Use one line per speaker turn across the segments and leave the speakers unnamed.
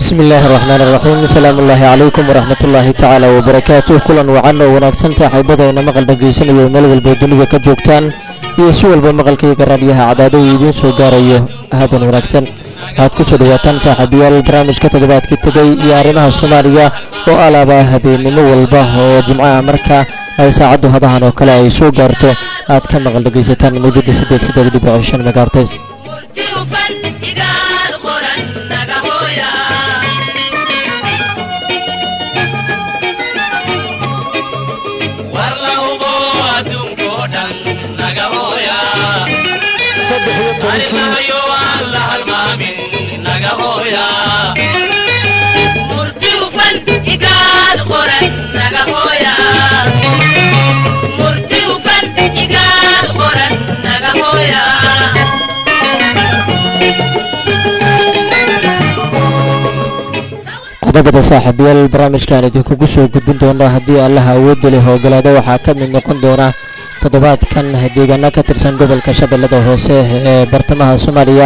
bismi illaahi araxmaan iraxiim asalaamu ullaahi calaykum waraxmat ullaahi tacaala wabarakaatuh kulan wacan oo wanaagsan saaxiibadayna maqal dhegaysanaya meel walba dunida ka joogtaan iyo si walba maqalkayga raadyaha cadaado uu idiin soo gaarayo haban wanaagsan waxaad ku soo dhawaataan saaxiibayaal barnaamijka toddobaadkii tegay iyo arrimaha soomaaliya oo alaaba habeennimo walba oo jimcaha marka ay saacaddu hadahan oo kale ay soo gaarto aad ka maqal dhegaysataan mawjada siddeed siddeed dhibic shan megaartes qodobada saaxiibayaal barnaamijkan idinkugu soo gudbin doona haddii allaha awoodda leh ogolaado waxaa ka mid noqon doona toddobaadkan deegaano ka tirsan gobolka shabeellada hoose ee bartamaha soomaaliya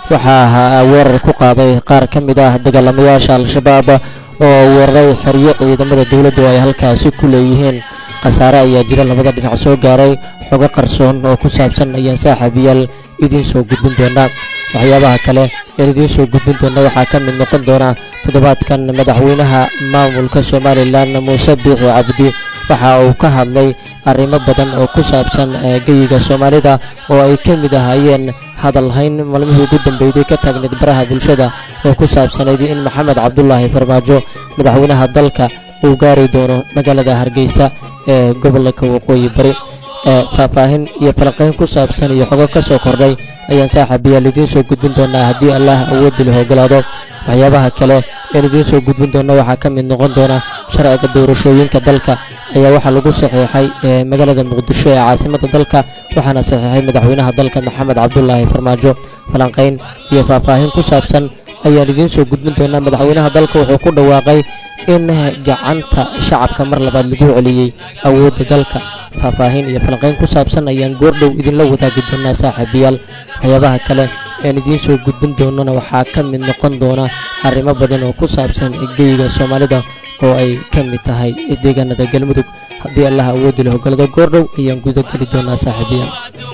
waxaa weerar ku qaaday qaar ka mid ah dagaalamayaasha al-shabaab oo weeraray xeryo ciidamada dowladdu ay halkaasi ku leeyihiin khasaare ayaa jira labada dhinac soo gaaray xogo qarsoon oo ku saabsan ayaan saaxiibayaal idiin soo gudbin doonaa waxyaabaha kale een idiin soo gudbin doona waxaa ka mid noqon doona toddobaadkan madaxweynaha maamulka somalilan muuse biixi cabdi waxa uu ka hadlay arrimo badan oo ku saabsan geyiga soomaalida oo ay ka mid ahaayeen hadalhayn maalmihii ugu dambeeyday ka taagneed baraha bulshada oo ku saabsanayd in maxamed cabdulaahi farmaajo madaxweynaha dalka uu gaari doono magaalada hargeysa ee gobolka waqooyi bari faahfaahin iyo falanqayn ku saabsan iyo xogo ka soo kordhay ayaan saaxiibayaal idiin soo gudbin doonaa haddii allah awoodda leh ogolaado waxyaabaha kale een idiin soo gudbin doona waxaa ka mid noqon doona sharciga doorashooyinka dalka ayaa waxaa lagu saxiixay magaalada muqdisho ee caasimada dalka waxaana saxiixay madaxweynaha dalka maxamed cabdulaahi farmaajo falanqayn iyo faahfaahin ku saabsan ayaan idiin soo gudbin doonaa madaxweynaha dalka wuxuu ku dhawaaqay in gacanta shacabka mar labaad lagu celiyey awoodda dalka faahfaahin iyo falanqayn ku saabsan ayaan goordhow idinla wadaagi doonaa saaxiibayaal waxyaabaha kale een idiin soo gudbin doonana waxaa ka mid noqon doona arrimo badan oo ku saabsan geyiga soomaalida oo ay ka mid tahay deegaanada galmudug haddii allah awoodda leh ogolada goordhow ayaan guda geli doonaa saaxiibayaal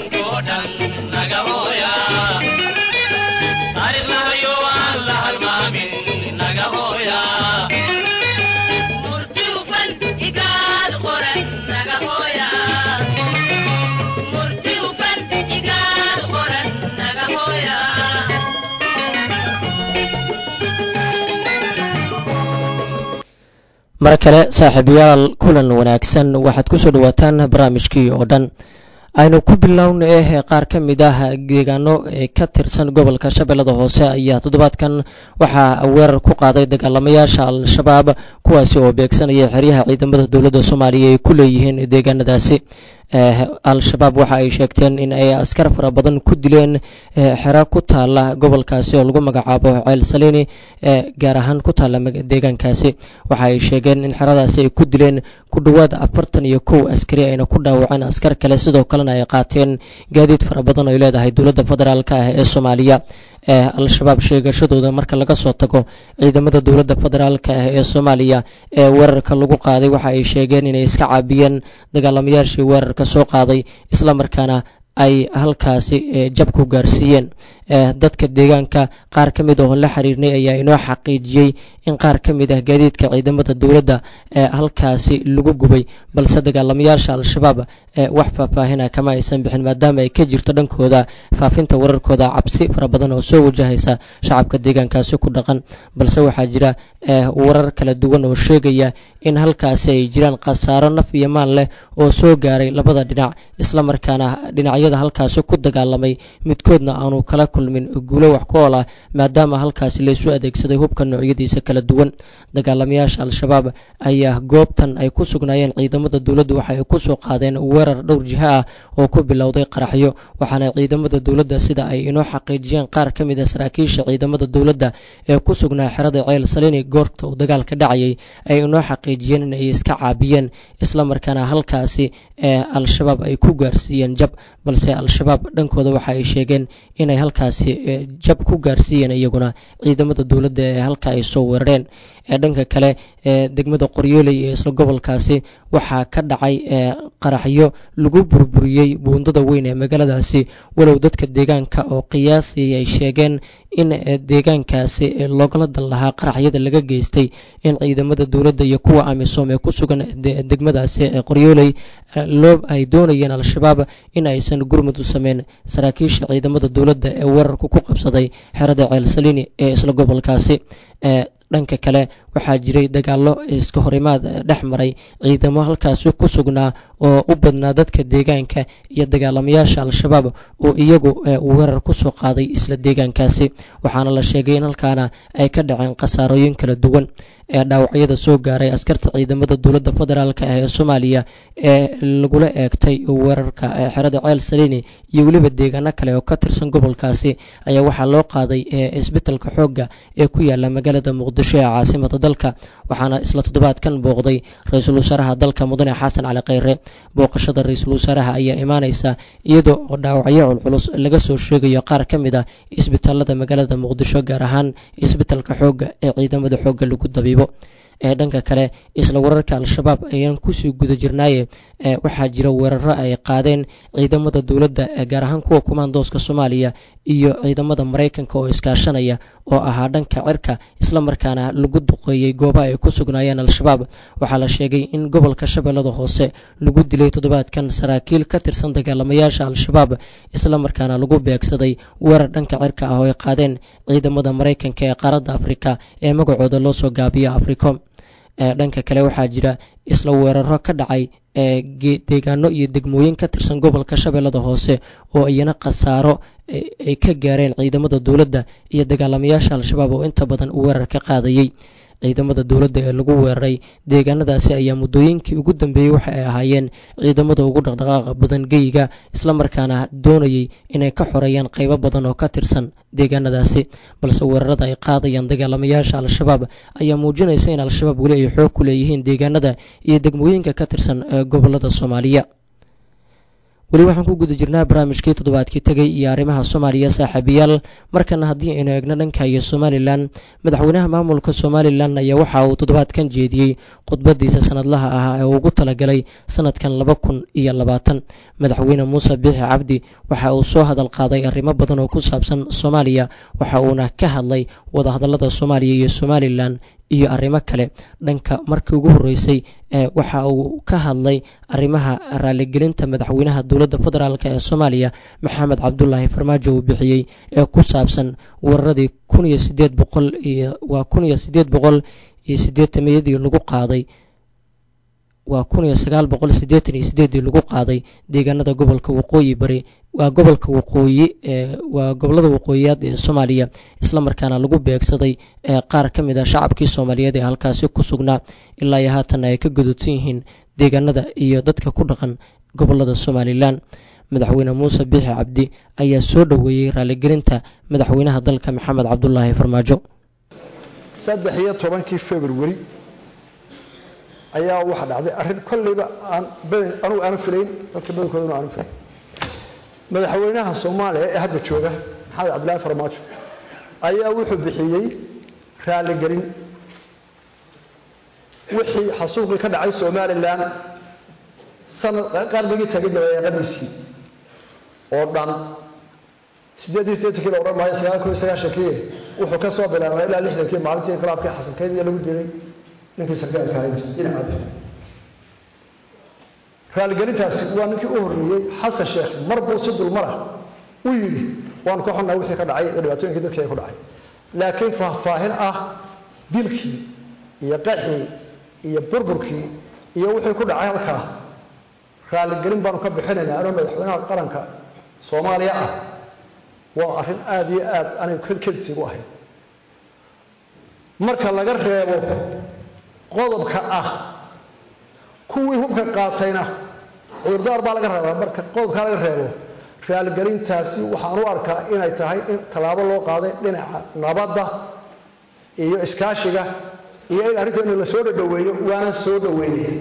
mar kale saaxiibayaal kulan wanaagsan waxaad ku soo dhawaataan barnaamijkii oo dhan aynu ku bilowna eh qaar ka mid ah deegaano ka tirsan gobolka shabeellada hoose ayaa toddobaadkan waxaa weerar ku qaaday dagaalamayaasha al-shabaab kuwaasi oo beegsanaya xeryaha ciidamada dowladda soomaaliya ay ku leeyihiin deegaanadaasi al-shabaab waxa ay sheegteen in ay askar fara badan ku dileen xero ku taala gobolkaasi oo lagu magacaabo ceel saliini gaar ahaan ku taala deegaankaasi waxa ay sheegeen in xeradaasi ay ku dileen ku dhowaad afartan iyo kow askari ayna ku dhaawaceen askar kale sidoo kalena ay qaateen gaadiid fara badan oo ay leedahay dowladda federaalk ah ee soomaaliya al-shabaab sheegashadooda marka laga soo tago ciidamada dowladda federaalka ah ee soomaaliya ee weerarka lagu qaaday waxa ay sheegeen inay iska caabiyeen dagaalamayaashii weerarka soo qaaday islamarkaana ay halkaasi jab ku gaarsiiyeen dadka deegaanka qaar ka mid oo la xiriirnay ayaa inoo xaqiijiyey in qaar ka mid ah gaadiidka ciidamada dowladda ee halkaasi lagu gubay balse dagaalamayaasha al-shabaab wax faahfaahina kama aysan bixin maadaama ay ka jirto dhankooda faafinta wararkooda cabsi fara badan oo soo wajahaysa shacabka deegaankaasi ku dhaqan balse waxaa jira warar kala duwan oo sheegaya in halkaasi ay jiraan khasaaro naf iyo maal leh oo soo gaaray labada dhinac islamarkaana dhinacyada halkaasi ku dagaalamay midkoodna aanu kala kulmin guulo wax ku ool ah maadaama halkaasi laysu adeegsaday hubka noocyadiisa kala duwan dagaalamayaasha al-shabaab ayaa goobtan ay ku sugnaayeen ciidamada dowladdu waxa ay ku soo qaadeen weerar dhowr jiho ah oo ku bilowday qaraxyo waxaana ciidamada dowladda sida ay inoo xaqiijiyeen qaar ka mid a saraakiisha ciidamada dowladda ee ku sugnaa xerada ceel saliini goorta uu dagaalka dhacayay ay inoo xaqiijiyeen in ay iska caabiyeen islamarkaana halkaasi al-shabaab ay ku gaarsiiyeen jab balse al-shabaab dhankooda waxa ay sheegeen inay halkaasi jab ku gaarsiiyeen iyaguna ciidamada dowladda ee halka ay soo weerareen dhanka kale degmada qoryooley ee isla gobolkaasi waxaa ka dhacay qaraxyo lagu burburiyey buundada weyn ee magaaladaasi walow dadka deegaanka oo qiyaasii ay sheegeen in deegaankaasi loogala dan lahaa qaraxyada laga geystay in ciidamada dowladda iyo kuwa amisom ee ku sugan degmadaasi qoryooley loo ay doonayeen al-shabaab in aysan gurmud u sameyn saraakiisha ciidamada dowladda ee weerarku ku qabsaday xerada ceelsaliini ee isla gobolkaasi dhanka kale waxaa jiray dagaallo iska horimaad dhex maray ciidamo halkaasi ku sugnaa oo u badnaa dadka deegaanka iyo dagaalamayaasha al-shabaab oo iyagu weerar ku soo qaaday isla deegaankaasi waxaana la sheegay in halkaana ay ka dhaceen khasaarooyin kala duwan ee dhaawacyada soo gaaray askarta ciidamada dowladda federaalk ee soomaaliya ee lagula eegtay weerarka xerada ceel saliini iyo weliba deegaano kale oo ka tirsan gobolkaasi ayaa waxaa loo qaaday isbitalka xoogga ee ku yaala magaalada muqdisho ee caasimada dalka waxaana isla toddobaadkan booqday ra-iisul wasaaraha dalka mudane xasan cali kheyre booqashada ra-iisul wasaaraha ayaa imaaneysa iyadoo oo dhaawacyo culculus laga soo sheegayo qaar ka mid ah isbitaalada magaalada muqdisho gaar ahaan isbitalka xoogga ee ciidamada xoogga lagu dabiibo ee dhanka kale isla wararka al-shabaab ayaan kusii guda jirnaaye waxaa jira weeraro ay qaadeen ciidamada dowladda gaar ahaan kuwa kumaandooska soomaaliya iyo ciidamada maraykanka oo iskaashanaya oo ahaa dhanka cirka islamarkaana lagu duqeeyey goobaha ay ku sugnaayeen al-shabaab waxaa la sheegay in gobolka shabeellada hoose lagu dilay toddobaadkan saraakiil ka tirsan dagaalamayaasha al-shabaab islamarkaana lagu beegsaday weerar dhanka cirka ah oo ay qaadeen ciidamada maraykanka ee qaaradda afrika ee magacooda loo soo gaabiyo africom dhanka kale waxaa jira isla weeraro ka dhacay deegaano iyo degmooyin ka tirsan gobolka shabeellada hoose oo iyana khasaaro ay ka gaareen ciidamada dowladda iyo dagaalamayaasha al-shabaab oo inta badan u weerar ka qaadayey ciidamada dowladda ee lagu weeraray deegaanadaasi ayaa muddooyinkii ugu dambeeyey waxa ay ahaayeen ciidamada ugu dhaqdhaqaaqa badan geyiga islamarkaana doonayay inay ka xoreeyaan qaybo badan oo ka tirsan deegaanadaasi balse weerarada ay qaadayaan dagaalamayaasha al-shabaab ayaa muujinaysa in al-shabaab weli ay xoog ku leeyihiin deegaanada iyo degmooyinka ka tirsan gobolada soomaaliya weli waxaan ku guda jirnaa barnaamijkii toddobaadkii tegay iyo arrimaha soomaaliya saaxiibayaal markana haddii aynu eegno dhanka iyo somalilan madaxweynaha maamulka somalilan ayaa waxa uu toddobaadkan jeediyey khudbadiisa sanadlaha ah ee ugu talagalay sanadkan laba kun iyo labaatan madaxweyne muuse biixi cabdi waxa uu soo hadal qaaday arrimo badan oo ku saabsan soomaaliya waxa uuna ka hadlay wadahadallada soomaaliya iyo somalilan iyo arrimo kale dhanka markii ugu horreysay waxa uu ka hadlay arrimaha raaligelinta madaxweynaha dowladda federaalk ee soomaaliya maxamed cabdulaahi farmaajo uu bixiyey ee ku saabsan weeraradii kun iyo sideed boqol iyo waa kun iyo sideed boqol iyo sideetamiyadii lagu qaaday waa kun iyo sagaal boqol siddeetan iyo sideedii lagu qaaday deegaanada gobolka waqooyi bari waa gobolka waqooyi waa gobolada waqooyiyaad ee soomaaliya islamarkaana lagu beegsaday qaar ka mid a shacabkii soomaaliyeed ee halkaasi ku sugnaa ilaa iyo haatan ay ka gududsan yihiin deegaanada iyo dadka ku dhaqan gobolada somalilan madaxweyne muuse biixi cabdi ayaa soo dhoweeyey raaligelinta madaxweynaha dalka maxamed cabdulaahi farmaajo
saddex iyo tobankii februari ayaa waxa dhacday arrin kolleyba aan badan anugu aanu filayn dadka badankoodana aanu filayn madaxweynaha soomaaliya ee hadda jooga maxamed cabdillaahi farmaajo ayaa wuxuu bixiyey raaligelin wixii xasuuqii ka dhacay somalilan sanad qarnigii tagay dabayaaqadiisii oo dhan siddeed iyo siddeetankii la odhan maayo sagaal kun iyo sagaashankii wuxuu ka soo bilaabay ilaa lixdankii maalintii inqilaabkii xasankeydii lagu dilay ninkii sarkaalka dhinacabi raaligelintaasi waa ninkii u horreeyey xasan sheekh mar buu si dulmara u yidhi waanu ka xunnahay wixii ka dhacay iyo dhibaatooyinkii dadkii ay ku dhacay laakiin faahfaahin ah dilkii iyo qaxii iyo burburkii iyo wixii ku dhacay halkaa raaligelin baanu ka bixinaynaa anoo madaxweynaha qaranka soomaaliya ah waa arrin aada iyo aad anigu kedkedsigu ahayn marka laga reebo qodobka ah kuwii hubka qaatayna cudurdaar baa laga rabaa marka qodobkaa laga reebo raaligelintaasi waxaan u arkaa inay tahay in tallaabo loo qaaday dhinaca nabadda iyo iskaashiga iyo in arrinteena la soo dhadhoweeyo waana soo dhoweynaya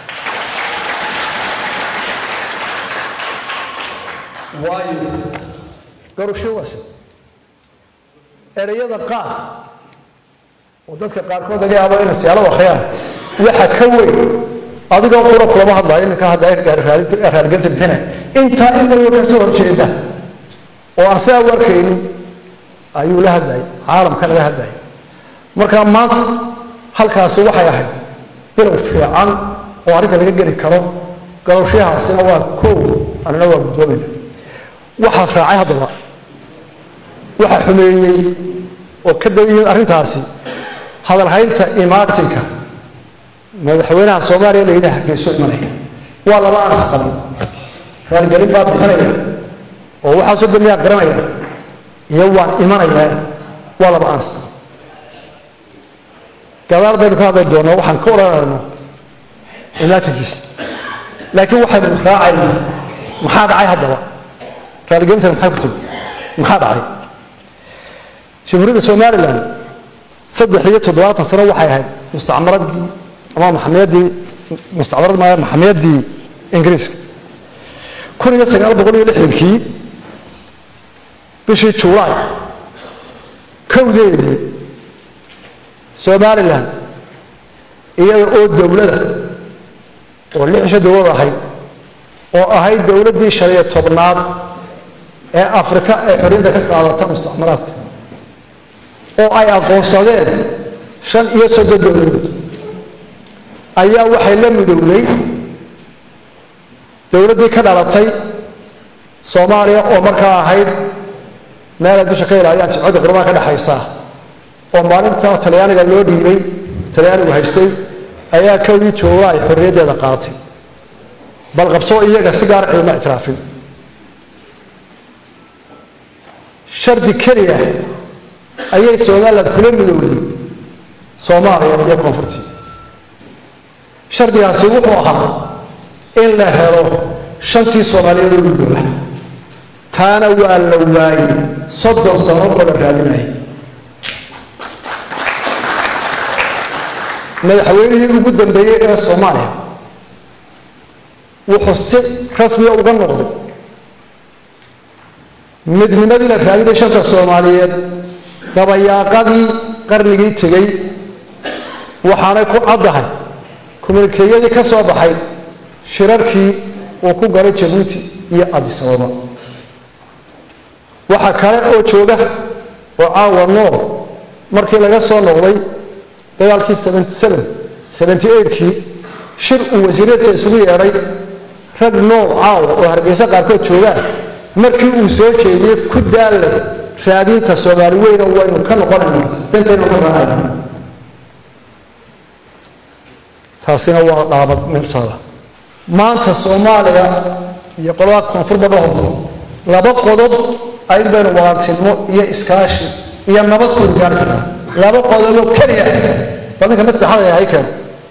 waayo garusho waase ereyada qaar oo dadka qaarkood laga yaabo inay siyaalo akhriyaan waxa ka weyn adigoo qura kulama hadlayo ninka hadlaya raargelinta bixinaya intaa in waliba ka soo horjeeda oo aan sidaa u arkaynin ayuu la hadlayay caalamka laga hadlayay marka maanta halkaasi waxay ahayd bilow fiican oo arrinta laga geli karo galowshahaasina waa koow anina waa guddoomayna waxaa raacay haddaba waxaa xumeeyey oo ka dabayihiin arrintaasi hadalhaynta imaatinka madaxweynaha soomaaliya la yidhaha hargeyso imanaya waa laba anas qaban raargelin baa bixinaya oo waxaasoo damiyaa garanaya iyo waan imanayaa waa laba anas qaban gadaal baynu ka hadli doonaa waxaan ka odhanayno imaatinkiisa laakiin waxaynu raacaynaa maxaa dhacay haddaba raargelintan maxay ku timi maxaa dhacay jamhuuriyadda somalilan saddex iyo toddobaatan sano waxay ahayd mustacmaradii ama maxamiyaddii mustacmarad maaya maxamiyaddii ingiriiska kun iyo sagaal boqol iyo lixdankii bishii julaay kowdeedii somalilan iyada oo dowlada oo lixisha dowlad ahayd oo ahayd dowladdii shan iyo tobnaad ee afrika ee xorriyadda ka qaadata mustacmaraadka oo ay aqoonsadeen shan iyo soddon dowladood ayaa waxay la midowday dowladdii ka dhalatay soomaaliya oo markaa ahayd meelay dusha ka ilaaliyaan jimcadda qurbaha ka dhexaysa oo maalinta talyaaniga loo dhiibay talyaanigu haystay ayaa kowdii jooga ay xorriyaddeeda qaadatay bal qabsoo iyaga si gaar ciidama ictiraafin shardi keliya ayay somalilan kula midowday soomaaliya iyo koonfurtii shardigaasi wuxuu ahaa in la helo shantii soomaaliyeed oo midooba taana waa la waayey soddon sano oo la raadinayay madaxweynihii ugu dambeeyey ee soomaaliya wuxuu si rasmiya uga noqday midnimadii la raadinay shanta soomaaliyeed dabayaaqadii qarnigii tegey waxaanay ku caddahay kommunikeeyadii ka soo baxay shirarkii uu ku galay jabuuti iyo adisababa waxaa kale oo jooga oo caawa nool markii laga soo noqday dagaalkii kii shir uu wasiiradsa isugu yeedhay rag nool caawa oo hargeysa qaarkood joogaan markii uu soo jeediyey ku daalla raadinta soomaali weyna waynu ka noqonayna dantaynu ka raacayna taasina waa dhaabad meertaada maanta soomaaliya iyo qolada koonfurba dhahooda laba qodob ayn baynu walaaltinimo iyo iskaashi iyo nabad kuynu gaari karnaa laba qodoboo keliya badinka mid saxada yahay keeno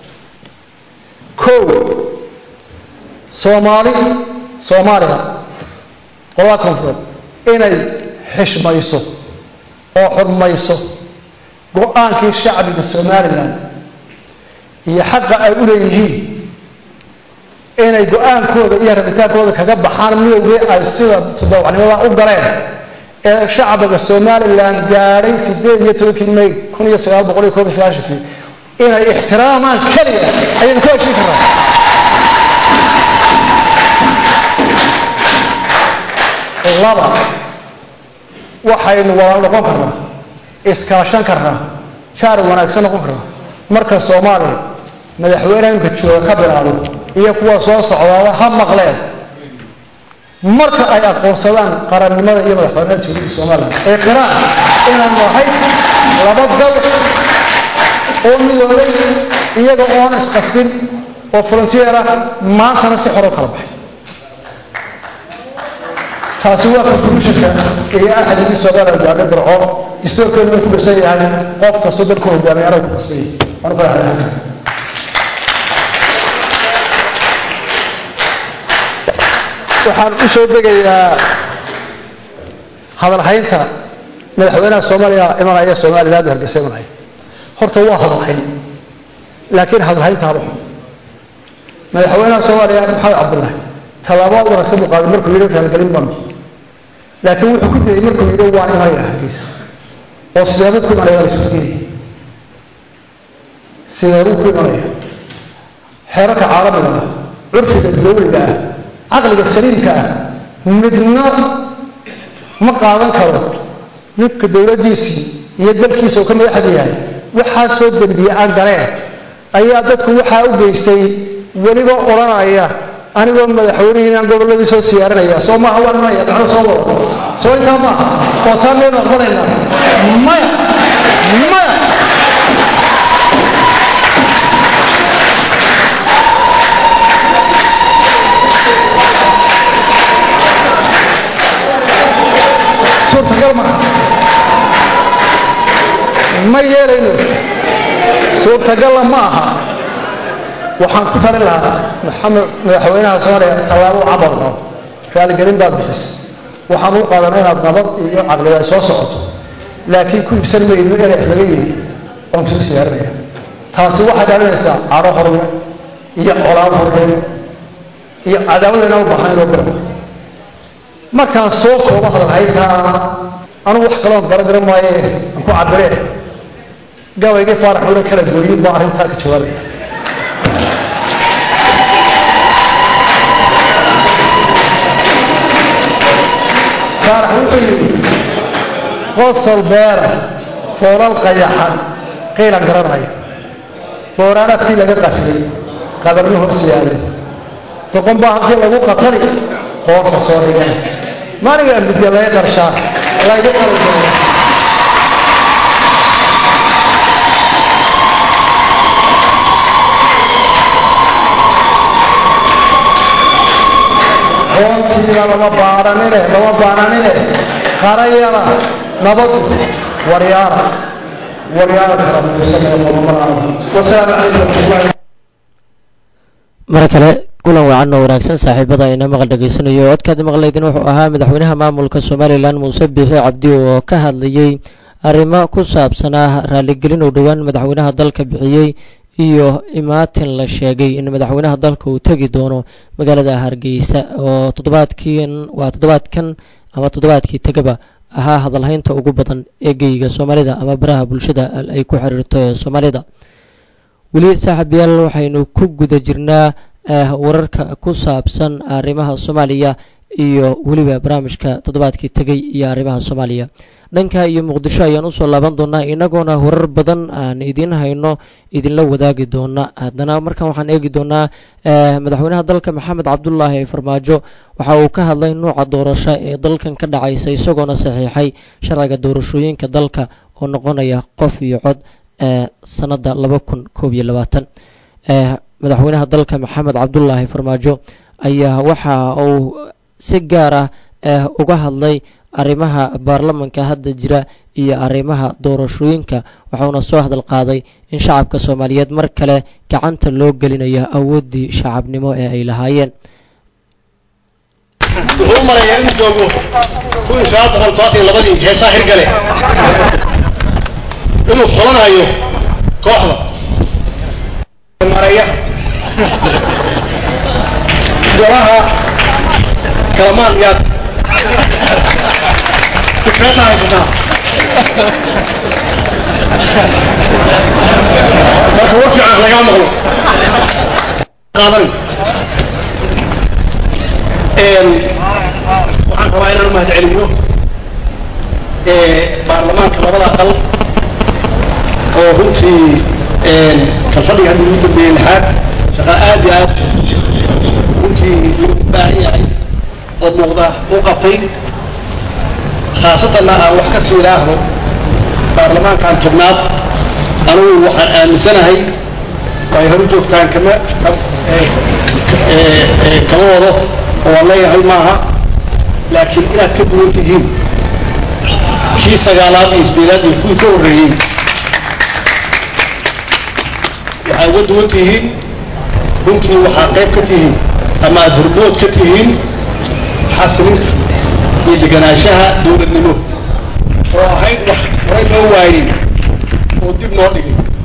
kow soomaali soomaaliya qolada koonfureed inay xishmayso oo xurmayso go-aankii shacbiga somalilan iyo xaqa ay u leeyihiin inay go-aankooda iyo rabitaankooda kaga baxaan midowgii ay sida todobacnimada u galeen ee shacbiga somalilan gaadhay sideed iyo tobankii may kun iyo sagaal boqol iyo koob iyo sagaashankii inay ixtiraamaan keliya ayaynu ku heshin karnaa laba waxaynu wada noqon karnaa iskaashan karnaa jaar wanaagsan noqon karnaa marka soomaaliya madaxweyneha imka jooga ka bilaabo iyo kuwa soo socdaada ha maqleen marka ay aqoonsadaan qarannimada iyo madaxweynaha jamhuuriyadda somalilan ee qiraan inaan nahay laba dal oo midoobay iyaga oon isqasbin oo volunteer ah maantana si xor oo kala baxay taasi waa contributionka iyo axadigii somalilan gaadhay barco distoorkeedu uu ku dhisan yahay qof kastoo dalku hogaamiya anagu ku qasbay waanu kala hadlaha waxaan u soo degayaa hadalhaynta madaxweynaha soomaaliya imanaya somaliland hargeysa imanaya horta waa hadalhayn laakiin hadalhayntaaba xun madaxweynaha soomaaliya maxamed cabdullaahi tallaabo wanaagsan buu qaaday markuu yidhi raaligelin baan laakiin wuxuu ku dayay markuu yidhi waa imanaya hargeysa oo sideebuu ku imanaya waa la isku diidaya sideebuu ku imanaya xeerarka caalamiga ah curfiga dowliga ah caqliga saliimka ah midna ma qaadan karo ninka dowladdiisii iyo dalkiisa uu ka madaxda yahay waxaa soo dembiye aan galeen ayaa dadku waxaa u geystay weliba odhanaya anigoo madaxweynihiinaan gobolladii soo siyaarinaya soo maaha waan imanaya gacno soo wada soo intaa maaha oo taa miyaynu aqbalaynaa maya maya suurtagal maaha ma yeelayno suurtagalla ma aha waxaan ku talin lahaa maxamed madaxweynaha soomaaliya tallaabo cabal oo raaligelin baad bixisa waxaan u qaadana inaad nabad iyo caqliga ay soo socoto laakiin ku ibsan mayno eref laga yidhi oon soo siyaarinaya taasi waxay dhalinaysaa caro horwe iyo colaad horwe iyo cadaawad inaan u baahnayn oo barba markaan soo koobo hadalhayntaa anugu wax kaloon garagaran maaye aan ku cabiree gabaygii faarax ula kala gooyin baa arrintaa ka jawaabaya faarax wuxuu yidhi qosol beera foolal qayaxan qiilan garanaya booraanaadkii laga qafiyey qabarni hoos yaalay doqon baa halkii lagu qatali qoorta soo dhigay maanigaa midya laga qarshaa layga qalay qoontiina lama baadhanine lama baananine qarayana nabadu waryaara waryaara kala muusanee qodobadaada wasalaamu calaykum waraxmatullahi
mar kale kulan wacan oo wanaagsan saaxiibada ayna maqal dhegaysanayo codkaad maqlaydin wuxuu ahaa madaxweynaha maamulka somalilan muuse biixi cabdi oo ka hadlayey arrimo ku saabsanaa raaligelin uu dhowaan madaxweynaha dalka bixiyey iyo imaatin la sheegay in madaxweynaha dalka uu tegi doono magaalada hargeysa oo toddobaadkiin waa toddobaadkan ama toddobaadkii tegaba ahaa hadalhaynta ugu badan ee geyiga soomaalida ama baraha bulshada ay ku xiriirto ee soomaalida weli saaxiibayaal waxaynu ku guda jirnaa wararka ku saabsan arrimaha soomaaliya iyo weliba barnaamijka toddobaadkii tegay iyo arrimaha soomaaliya dhanka iyo muqdisho ayaan usoo laaban doonaa inagoona warar badan aan idiin hayno idinla wadaagi doona haddana markan waxaan eegi doonaa madaxweynaha dalka maxamed cabdulaahi farmaajo waxa uu ka hadlay nuuca doorasho ee dalkan ka dhacaysa isagoona saxiixay sharciga doorashooyinka dalka oo noqonaya qof iyo cod sanada laba kun koob iyo labaatan madaxweynaha dalka maxamed cabdulaahi farmaajo ayaa waxa uu si gaar ah uga hadlay arrimaha baarlamanka hadda jira iyo arrimaha doorashooyinka waxauna soo hadal qaaday in shacabka soomaaliyeed mar kale gacanta loo gelinayo awooddii shacabnimo ee ay lahaayeen
wuxuu u marayaa inuu joogo kuwii sagaal boqol todobaatan iyo labadii heesaa hirgale inuu xulanayo kooxda maraya golaha kalamaan yaad fikrada haysataa marka war fiican lagaa maqlo qaadan waxaan rabaa inaan mahad celiyo baarlamaanka labada aqal oo runtii kalfadhiga hadda ugu dambeeyey lixaad shaqa aad iyo aad runtii loo baahan yahay oo muuqda u qabtay khaasatanna aan wax ka sii idhaahdo baarlamaankan tobnaad anugu waxaan aaminsanahay ay horu joogtaan kama kama wado oo waan leeyahay maaha laakiin inaad ka duwan tihiin kii sagaalaad iyo sideedaad iyo kuwii ka horreeyey waxaa uga duwan tihiin runtii waxaa qayb ka tihiin ama aada horbood ka tihiin xasilinta iyo deganaanshaha dowladnimo oo ahayd wax horay loo waayey oo dib noo dhigay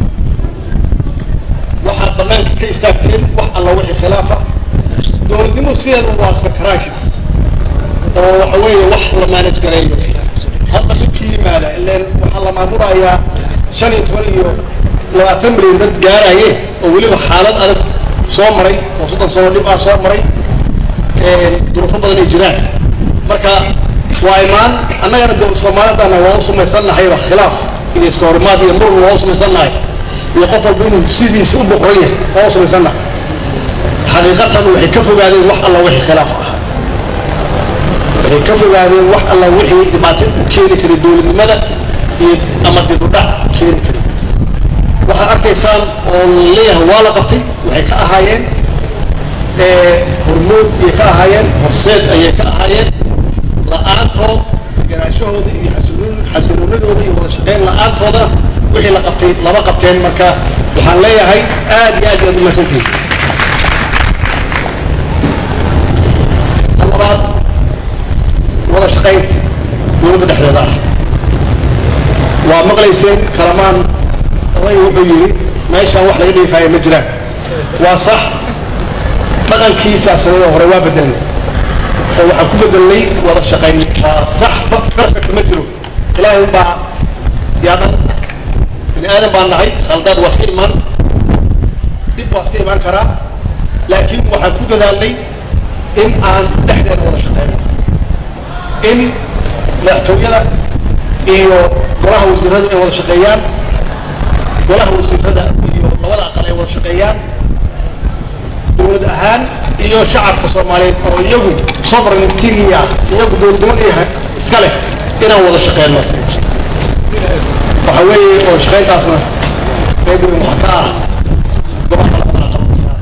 banaanka ka istaagteen wax alla wixii khilaafa dowladnimo sideeda waa iska crisis oo waxa weeye wax la manage gareeyo hadda dhibkii yimaada ileen waxaa la maamulayaa shan iyo toban iyo labaatan milyan dad gaaraye oo weliba xaalad adag soo maray oo soddon sano dhib ah soo maray duruufo badan ay jiraan marka waa imaan annagana de soomaalidana waa u samaysanahayba khilaaf iyo iska horimaad iyo muran waa u samaysannahay iyo qof walba inuu sidiisa u boqoran yahay waa u samaysannahay xaqiiqatan waxay ka fogaadeen wax alla wixii khilaaf ah waxay ka fogaadeen wax alla wixii dhibaato u keeni karay dowladnimada iyo ama dibudhac keeni karay waxaad arkaysaan oo laleeyahay waa la qabtay waxay ka ahaayeen hormood ayay ka ahaayeen horseed ayay ka ahaayeen la-aantood deganaashahooda iyo xasiloon xasiloonadooda iyo wada shaqeyn la-aantoodana wixii la qabtay lama qabteen marka waxaan leeyahay aad iyo aad iyaad umaadsantihin ta labaad wada shaqaynta dowladda dhexdeeda ah waa maqlayseen kalamaan oday wuxuu yidhi meeshaan wax laga dhiifaayo ma jiraan waa sax dhaqankii siyaasadeeda hore waa bedelnay oo waxaan ku bedelnay wada shaqayn waa sax perfect ma jiro ilaahay unbaa yaa dhan bini aadan baan nahay khaldaad waa iska imaan dib waa iska imaan karaa laakiin waxaan ku dadaalnay in aan dhexdeeda wada shaqeyno in madaxtooyada iyo golaha wasiiradu ay wada shaqeeyaan golaha wasiirada iyo labada aqal ay wada shaqeeyaan dowlad ahaan iyo shacabka soomaaliyeed oo iyagu sovereigntigia iyagu dowladnimada iska leh inaan wada shaqeyno waxa weeye oo shaqeyntaasna qayb weyn waxa ka ah gobolka labada aqal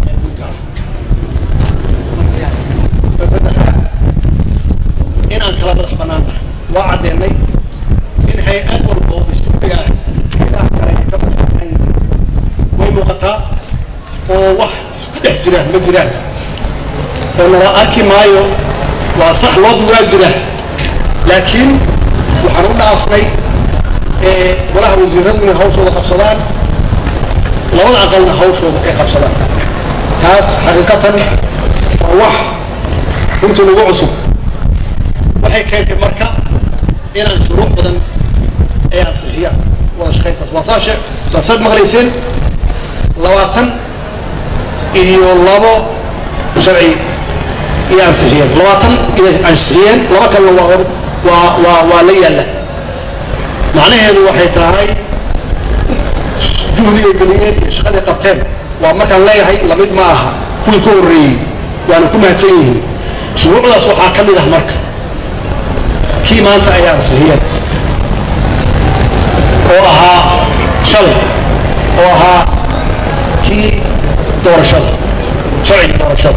ta saddexaad in aan kala madax banaan nahay waa caddeenay in hay-ad walba oo dastuuriga ah hayadaha kale ay ka madax banaan yihiin way muuqataa oo wax isku dhex jira ma jiraan oo nala arki maayo waa sax loo duwaa jira laakiin waxaan u dhaafnay golaha wasiiradu inay hawshooda qabsadaan labada aqalna hawshooda ay qabsadaan taas xaqiiqatan waa wax runtii nagu cusub waxay keentay marka inaan shuruuc badan ay ansixiyaan wada shaqayntaas waa saashe saasaad maqlayseen labaatan iyo labo sharci iyo ansixiyeen labaatan iyo ansixiyeen laba kalena waa waa waa waa la yaalla macnaheedu waxay tahay juhdigay geliyeen iyo shaqaday qabteen waa markaan leeyahay lamid ma aha kuwii ka horreeyey waana ku mahadsan yihiin shuruucdaas waxaa ka mid ah marka kii maanta ay ansixiyeen oo ahaa shalay oo ahaa kii doorashada sharciga doorashada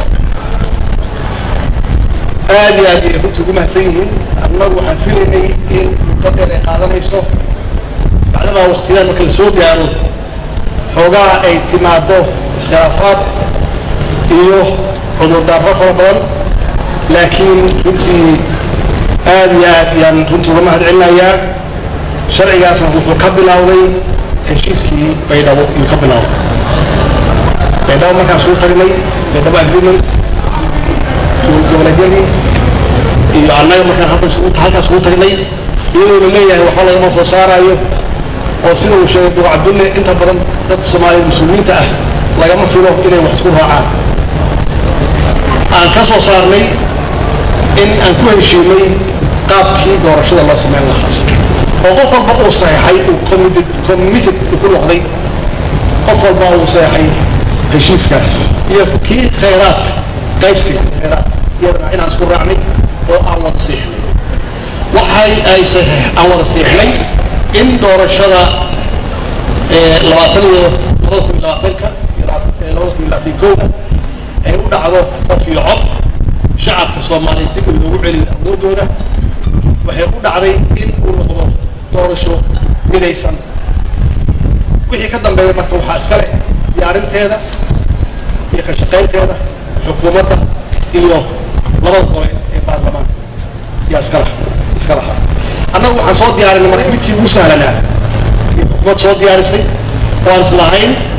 aad iyo aad ay runtii ugu mahadsan yihiin annagu waxaan filaynay in muddo dheer ay qaadanayso bacdamaa waktiyadaan marka la soo gaaro xoogaha ay timaado iskhilaafaad iyo cudurdaaro fara badan laakiin runtii aad iyo aad yaan runtii uga mahad celinayaa sharcigaasna wuxuu ka bilowday heshiiskii baydhabo iyuu ka bilowday baydhabo markaan isugu tagnay baydhabo agreement goboleedyadii iyo annaga markaan halkan isugu halkaan isugu tagnay iyadoo la leeyahay waxba lagama soo saaraayo oo sida uu sheegay duqa cabdulle inta badan dadka soomaaliyeed muslimiinta ah lagama filo inay wax isku raacaan aan ka soo saarnay in aan ku heshiinay qaabkii doorashada loo samayn lahaa oo qof walba uu saxeixay uu committed committed uu ku noqday qof walba uu saxeixay heshiiskaas iyo kii khayraadka qaybsiga khayraadka iyadana inaan isku raacnay oo aan wada siixnay waxay ay saxiix aan wada siixnay in doorashada labaatan iyo labada kun iyo labaatanka labada kun iyo labaatan kowda ay u dhacdo qof iyo cod shacabka soomaaliyeed dib in loogu celiyo awoodooda waxay u dhacday in uu noqdo doorasho midaysan wixii ka dambeeya marka waxaa iska leh diyaarinteeda iyo ka shaqaynteeda xukuumadda iyo labada gole ee baarlamaanka yaa iska lah iska lahaa annagu waxaan soo diyaarinay marka midkii ugu sahlanaa iyo xukuumad soo diyaarisay oo aan islahayn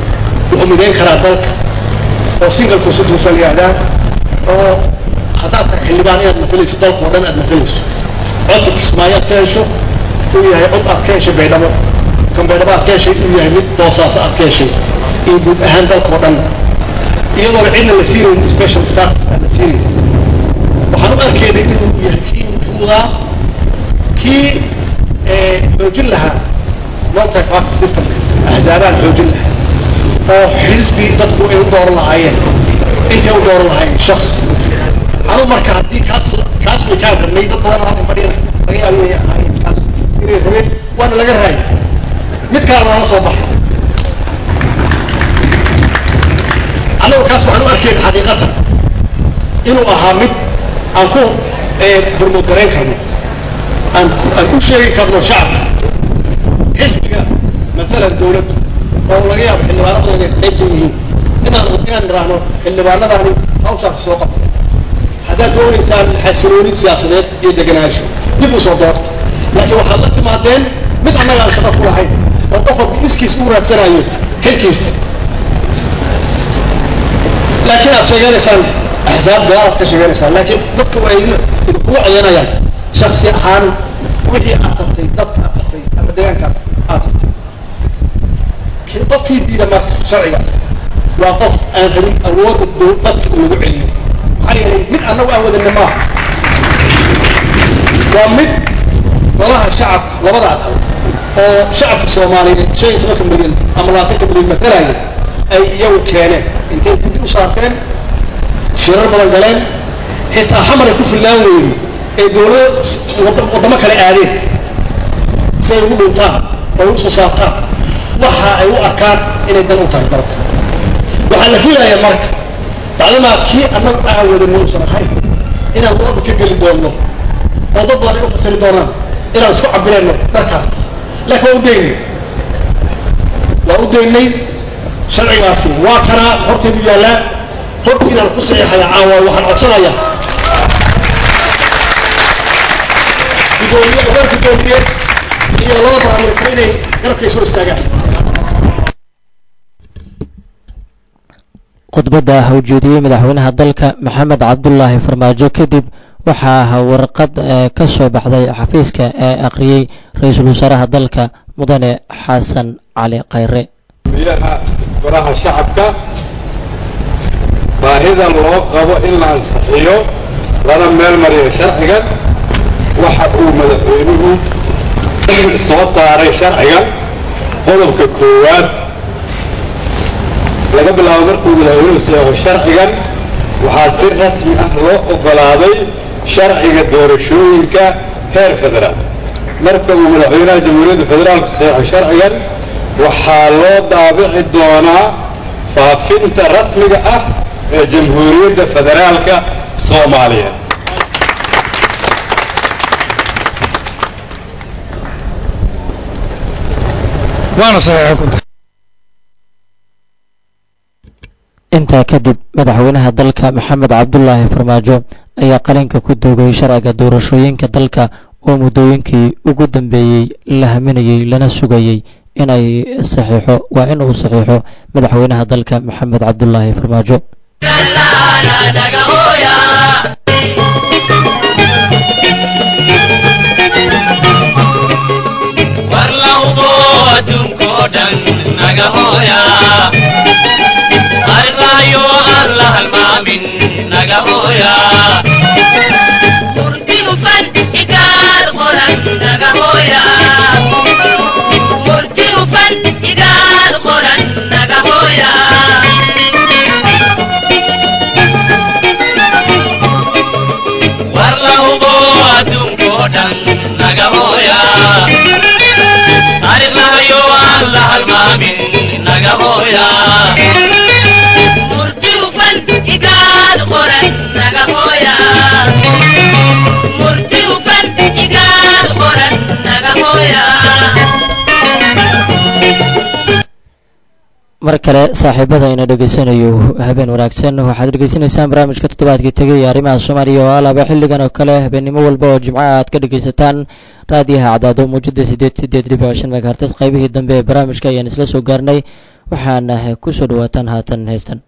wuxuu midayn karaa dalka oo single constitution la yihaahdaan oo haddaad tahay xildhibaan inaad matalayso dalka oo dhan aad matalayso codka kismaayo aad ka hesho uu yahay cod aad ka heshay baydhabo kan baydhabo aad ka heshay uu yahay mid boosaaso aad ka heshay iyo guud ahaan dalka oo dhan iyadoona cidna la siinayn special status aan la siinayn waxaan u arkaynay inuu yahay kii fuudaa kii xoojin lahaa multi party systemka axzaabaan xoojin lahaa oo xisbi dadku ay u dooran lahaayeen intay u dooran lahaayeen shaksi anu marka haddii kaas kaas way kaan rabnay dad badan halkan fadhiyana laga yaabo inay ahaayeen kaas inay rabeen waana laga raayay mid kale noola soo baxay annagu kaas waxaan u arkayna xaqiiqatan inuu ahaa mid aan ku burmud garayn karno aan aan u sheegi karno shacabka xisbiga maalan dawladdu oo laga yaabo xildhibaano badan inay qayb ka yihiin inaan inaan niraahno xildhibaanadaani hawshaasi soo qabtay haddaad doonaysaan xasilooni siyaasadeed iyo deganaansho dib u soo doorto laakiin waxaad la timaadeen mid annaga aan shaqo ku lahayn oo qof walba iskiis u raadsanayo xilkiis laakiin aad sheeganaysaan axsaab gaalaad ka sheeganaysaan laakiin dadka waa idin idinkugu codanayaan shaksi ahaan wixii aad tartay dadka aad tartay ama deegaankaas aad tartay qofkii diida marka sharcigaas waa qof aan rabin awoodda dadka in lagu celiyo maxaa yeelay mid annagu aan wadana maaha waa mid golaha shacabka labada aqal oo shacabka soomaaliyeed shan iyo tobanka milyan ama labaatanka milyan matalaya ay iyagu keeneen intay guddi u saarteen shirar badan galeen xitaa xamar ay ku fillaan weyday ay dawlado waddamo kale aadeen si ay ugu dhuntaan oo ay usoo saartaan waxa ay u arkaan inay dan u tahay dalka waxaa la filayaa marka bacdamaa kii annagu aan wadani uusan ahayn inaan warba ka geli doonno oo dad badan ay u fasiri doonaan inaan isku cabirayno dharkaas laakiin waa u daynay waa u daynay sharcigaasi waa kanaa hortaydu yaallaa hortiinaan ku saxiixaya caawa waxaan codsanayaa gudoomiye ogar gudoomiye iyo laba baraaministra inay garabkay soo istaagaan
khudbadda ujeediyey madaxweynaha dalka maxamed cabdulaahi farmaajo kadib waxaa warqad ka soo baxday xafiiska ee akhriyey ra-iisul wasaaraha dalka mudane xasan cali khayre
biyaha golaha shacabka baahidan loo qabo in la ansixiyo lana meel mariyo sharcigan waxa uu madaxweynuhu soo saaray sharcigan qodobka koowaad laga bilaabo markuu madaxweynuhu saxeixo sharcigan waxaa si rasmi ah loo oggolaaday sharciga doorashooyinka heer federaal marka uu madaxweynaha jamhuuriyadda federaalku saxeixo sharcigan waxaa loo daabici doonaa faafinta rasmiga ah ee jamhuuriyadda federaalka soomaaliya
intaa kadib madaxweynaha dalka maxamed cabdulaahi farmaajo ayaa qalinka ku doogay sharciga doorashooyinka dalka oo muddooyinkii ugu dambeeyey la haminayey lana sugayey inay saxiixo waa in uu saxiixo madaxweynaha dalka maxamed cabdulaahi farmaajo mar kale saaxiibada ina dhegaysanayo habeen wanaagsan waxaad dhegaysanaysaan barnaamijka toddobaadkii tegay ee arrimaha soomaaliya oo alaaba xilligan oo kale habeennimo walba oo jimcaha aad ka dhegaysataan raadiyaha cadaado muujada sideed sideed dhibic shan megahertes qaybihii dambe ee barnaamijka ayaan isla soo gaarnay waxaana kusoo dhawaataan haatan heystan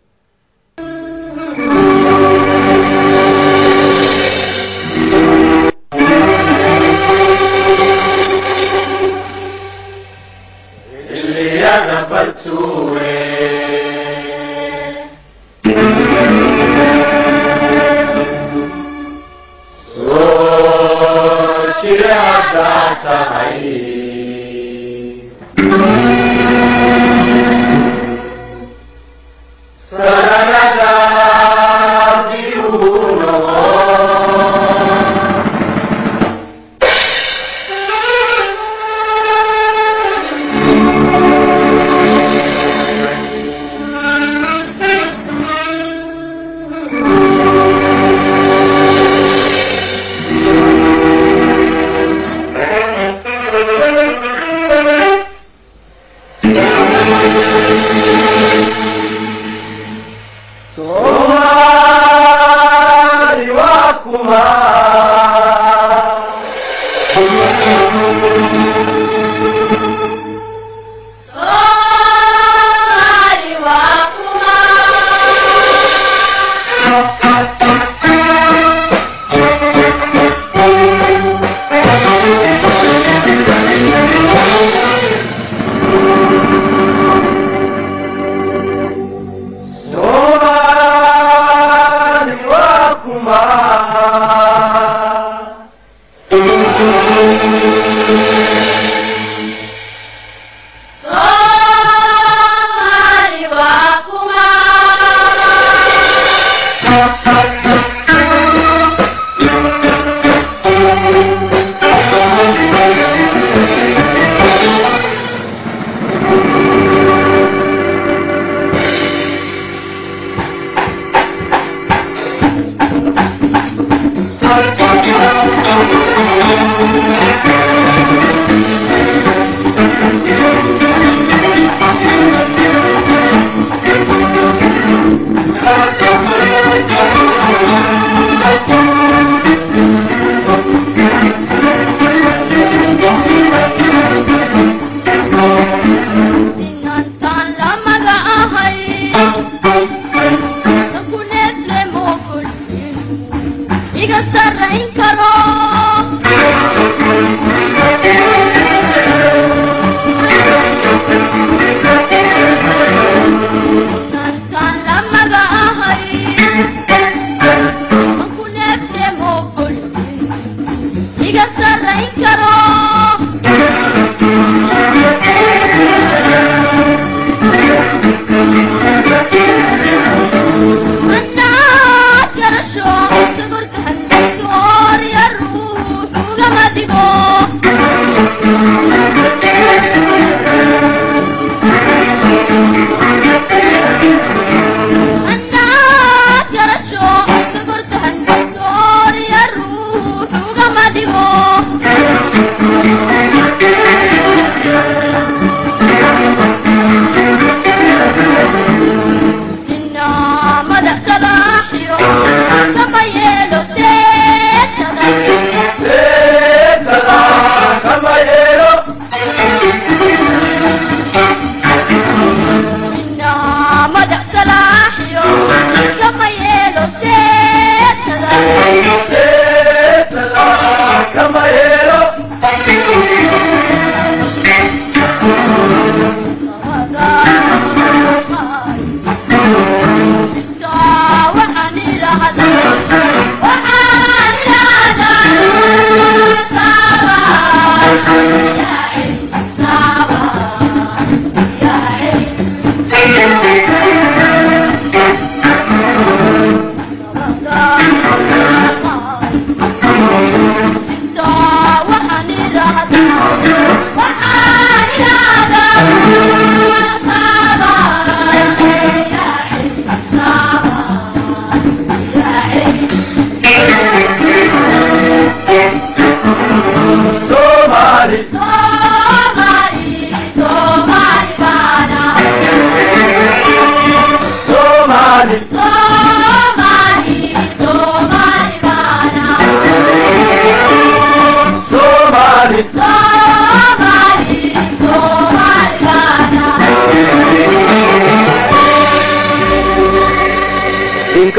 Come on.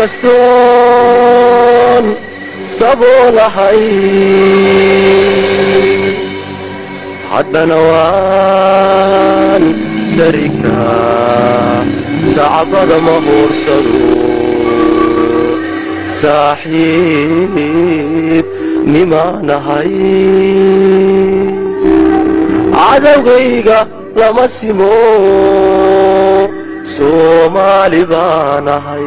inkastoon saboolahay haddana waan sarikaa sacbada ma hoorsado saaxiib nimaanahay cadowgayga lama simo soomaali baanahay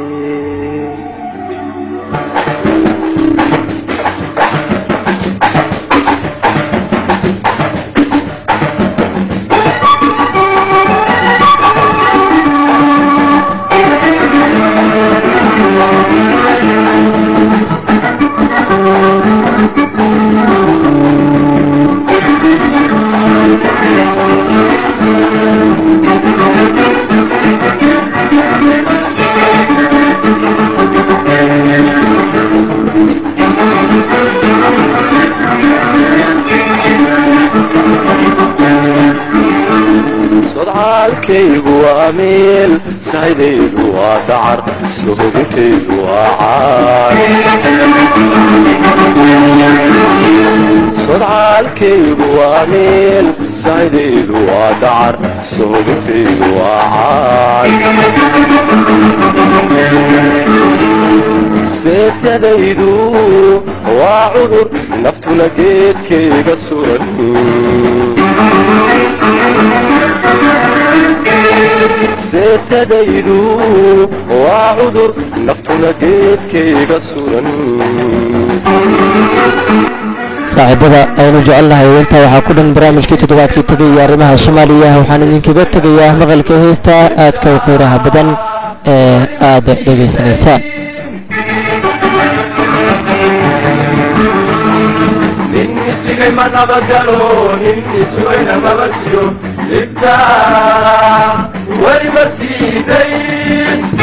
sodcaalkaygu waa meel saydaydu waa dacar sohodintaydu waa caar sodcaalkaygu waa meel saydaydu waa dacar sohodintaydu waa caar seetyadaydu waa cudur naftuna geedkayga suran seetadaydu waa cudur naftuna geedkayga suran
saaxiibada aynu jecelnahay intaa waxaa ku dhan barnaamijkii toddobaadkii tegay iyo arrimaha soomaaliya waxaan idinkaga tegayaa maqalka heesta aadka u qiiraha badan ee aad dhegaysanaysaan
nin isigay ma nabadgalo nin isugayna maba jiro dhibta weli ma siidayn